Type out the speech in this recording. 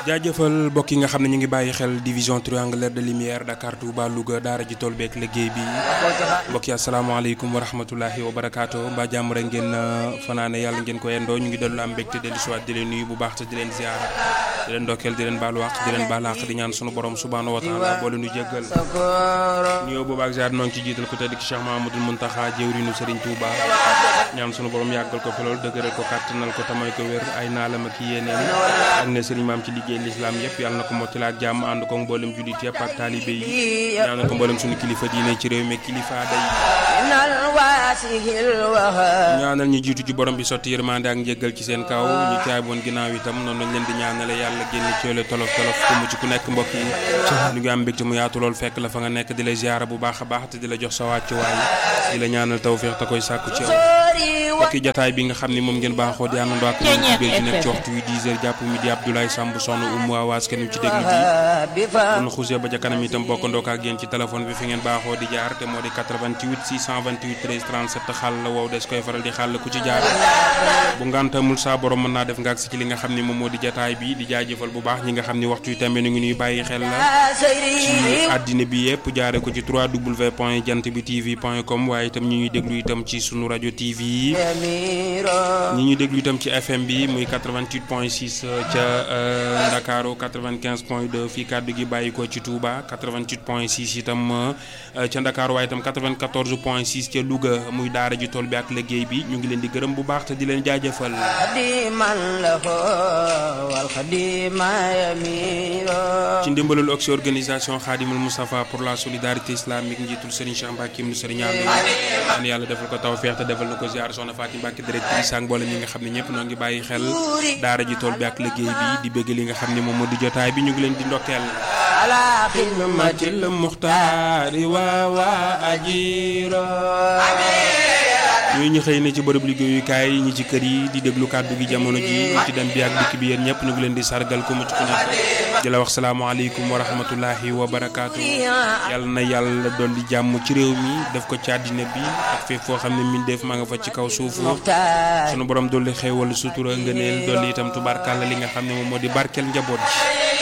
jaajëfal mbokk yi nga xam ne ñu ngi bàyyi xel division triangulaire de lumière Dakar Touba Louga daara ji tool beeg liggéey bi mbokk yi asalaamaaleykum wa rahmatulahi wa barakaatu mbaa jàmm rek ngeen fanaane yàlla ngeen ko yendoo ñu ngi dellu am mbégte dellu si waat di leen nuyu bu baax te di leen ziara di leen ndokkeel di leen baalu àq di leen baal àq di ñaan sunu borom subhaanahu wa taala boole nu jéggal nuyoo boobu ak ziar noo ngi ci jiital ko tedd ki Cheikh Mahamadul Muntaxa jëwriñu Serigne Touba ñaan sunu borom yàggal ko fi lool dëgëral ko kàttanal ko tamay ko wér ay naalam ak yéeneem ak ne Serigne maam ci liggéey lislaam yëpp yàlla na ko mottali ak jàmm ànd ko mboolem jullit yëpp ak taalibe yi ñaanal ko mboolem suñu kilifa diine ci réew mi kilifa day ñaanal ñu jiitu ci borom bi sotti yërmande ak njëggal ci seen kaw ñu caay boon ginnaaw itam noonu lañ leen di ñaanale yàlla génn coole tolof tolof ku mu ci ku nekk mbokk yi ñu ngi am mbégte mu yaatu lool fekk la fa nga nekk di la ziara bu baax a baax te di la jox sa wàccuwaay di la ñaanal tawféex te koy sàkku ci yow mbokki jataay bi nga xam ni moom ngeen baaxoo di àndandoo ak ñun ci biir ci nekk ci waxtu wi 10 heures jàpp midi Abdoulaye Samb soxna Oumou Awaas kenn ci déglu ji kon xuusee ba ca kanam itam bokkandoo ak yéen ci téléphone bi fi ngeen baaxoo di jaar te moo di 88 628 13 37 xàll la wow des koy faral di xàll ku ci jaar bu ngantamul saa borom mën naa def nga agsi ci li nga xam ni moom moo di jataay bi di jaajëfal bu baax ñi nga xam ni waxtu wi tamit ñu ngi ñuy bàyyi xel la ci àddina bi yëpp jaare ko ci 3w point jant bi tv point com waaye itam ñu ñuy déglu itam ci sunu rajo tv yi ñi ñuy déglu itam ci fm bi muy 88 point 6 ca Ndakaaru 95 point 2 fii kàddu gi bàyyi ko ci Touba 88 point 6 itam ca Ndakaaru waaye itam 94 point 6 ca Louga muy daara ji tool bi ak liggéey bi ñu ngi leen di gërëm bu baax te di leen jaajëfal ci ndimbalul oxy organisation Khadimul Moustapha pour la solidarité islamique njiitul Serigne Cheikh Mbacke mu Serigne Amdi an yàlla defal ko tawfeex te defal na ko ziar soxna Fatim Mbacke directrice ak mboolem ñi nga xam ne ñëpp noo ngi bàyyi xel daara ji tool bi ak liggéey bi di bëgg li nga xam ne moom moo di jotaay bi ñu ngi leen di ndokkeel ala xidmatil muxtaari wa wa ajiro ñooñu ñu xëy na ci bërëb liggéeyukaay yi ñi ci kër yi di déglu kàddu gi jamono ji ñu ci dem bi ak dikk bi yéen ñëpp ñu ngi leen di sargal ku mu ci ku nekk di la wax salaamaaleykum wa rahmatullahi wa barakaatu yàlla na yàlla dolli jàmm ci réew mi def ko ci àddina bi ak fépp foo xam ne min def maa nga fa ci kaw suuf sunu borom dolli xéewal sutura ngëneel dolli itam tubaarkàlla li nga xam ne moom moo di barkeel njaboot ji